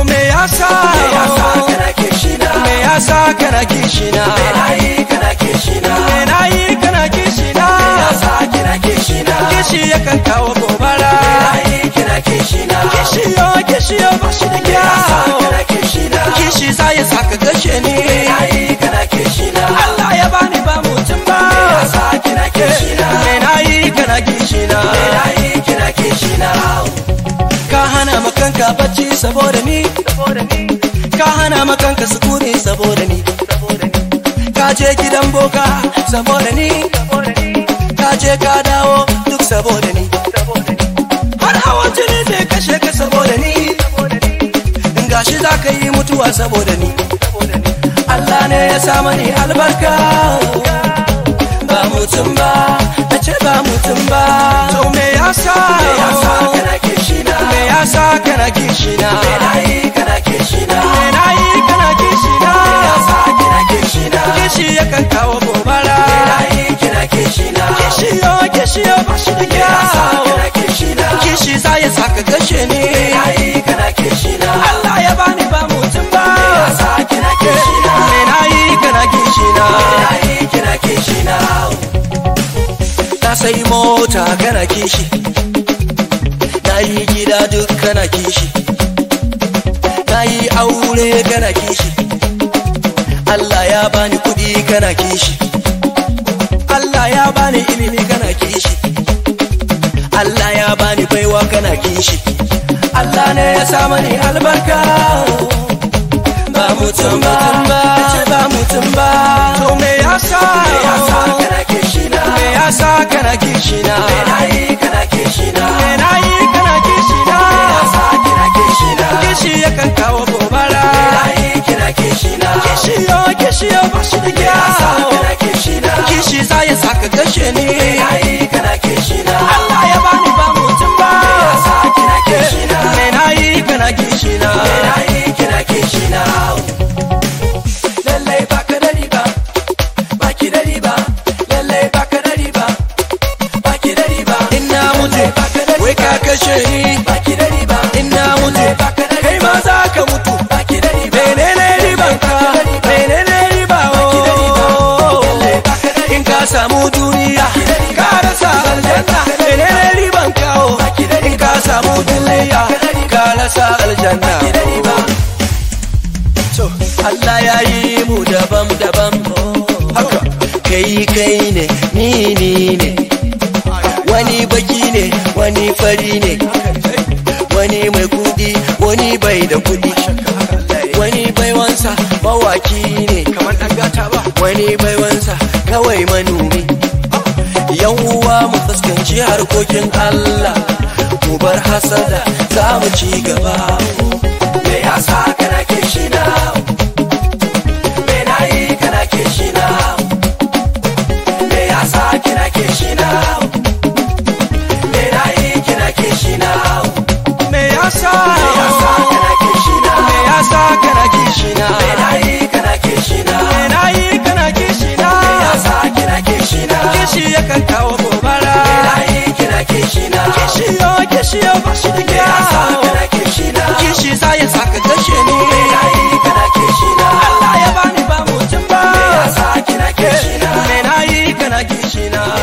me yasa me yasa kana kishina me yasa kana kishina me nayi kana kishina me nayi kana kishina me yasa kina kishina kishi yakan kawo gobara me nayi kina kishina kishi yo kishi yo ba shi da me yasa kyau kana kishina kishi za ya saka gashe ni me nayi kana kishina Allah ya bani ba mutum ba me yasa kina kishina me nayi kana kishina me nayi kina kishina ka hana makanka bacci saboda ni ka hana makanka sukuni saboda ni ka je gidan boka saboda ni ka je ka dawo duk saboda ni har hawan jini zai kashe ka saboda ni in gashi za ka yi mutuwa saboda ni Allah ne ya sa mani albarka ba mutum ba na ce ba mutum ba to me yasa me yasa kana kishina me yasa kana kishina me nayi kana kishina me nayi kana kishina me yasa kina kishina kishi yakan kawo gobara me nayi kina kishina kishi yo kishi yo ba shi da me yasa kyau kana kishina kishi za ya saka gashe ni me nayi kana kishina Allah ya bani ba mutum ba me yasa kina kishina me nayi kana kishina me nayi kina kishina na sai mota kana kishi na yi gida duk kana kishi na yi aure kana kishi Allah ya bani kudi kana kishi Allah ya bani ilimi kana kishi Allah ya bani baiwa kana kishi Allah ne ya sa mani albarka ba mutum ba ce ba mutum ba to me yasa me yasa kana kishina me yasa kana kishina me nayi kana kishina me nayi kana kishina me yasa kina kishina kishi yakan kawo gobara me nayi kina kishina kishi yo kishi yo ba shi da me yasa kyau kana kishina kishi za ya saka gashe ni me nayi kana kishina Allah ya bani ba mutum ba me yasa kina kishina me nayi kana kishina me nayi kina kishina lallai baka da riba baki da riba lallai baka da riba baki da riba ina mutu wai ka kashe ni baki da riba ina mutu baka da kai ma za ka mutu baki da riba menene riban ka menene riba oh in ka samu duniya ka rasa aljanna menene riban ka oh in ka samu duniya ka rasa aljanna to Allah ya yi mu daban daban haka kai kai ne ni ni ne wani baki ne wani fari ne wani mai kudi wani bai da kudi wani baiwansa mawaki ne kamar dan gata ba wani baiwansa kawai manomi yan uwa mu fuskanci harkokin Allah mu bar hasada za mu ci gaba me yasa kana kishina me nayi kana kishina me yasa kina kishina me nayi kina kishina me yasa me yasa kana kishina me yasa kana kishina me nayi kana kishina me nayi kana kishina me yasa kina kishina kishi yakan kawo gobara me nayi kina kishina kishi yo kishi yo ba shi da me yasa kyau kana kishina kishi za ya saka gashe ni me nayi kana kishina Allah ya bani ba mutum ba me yasa kina kishina me nayi kana kishina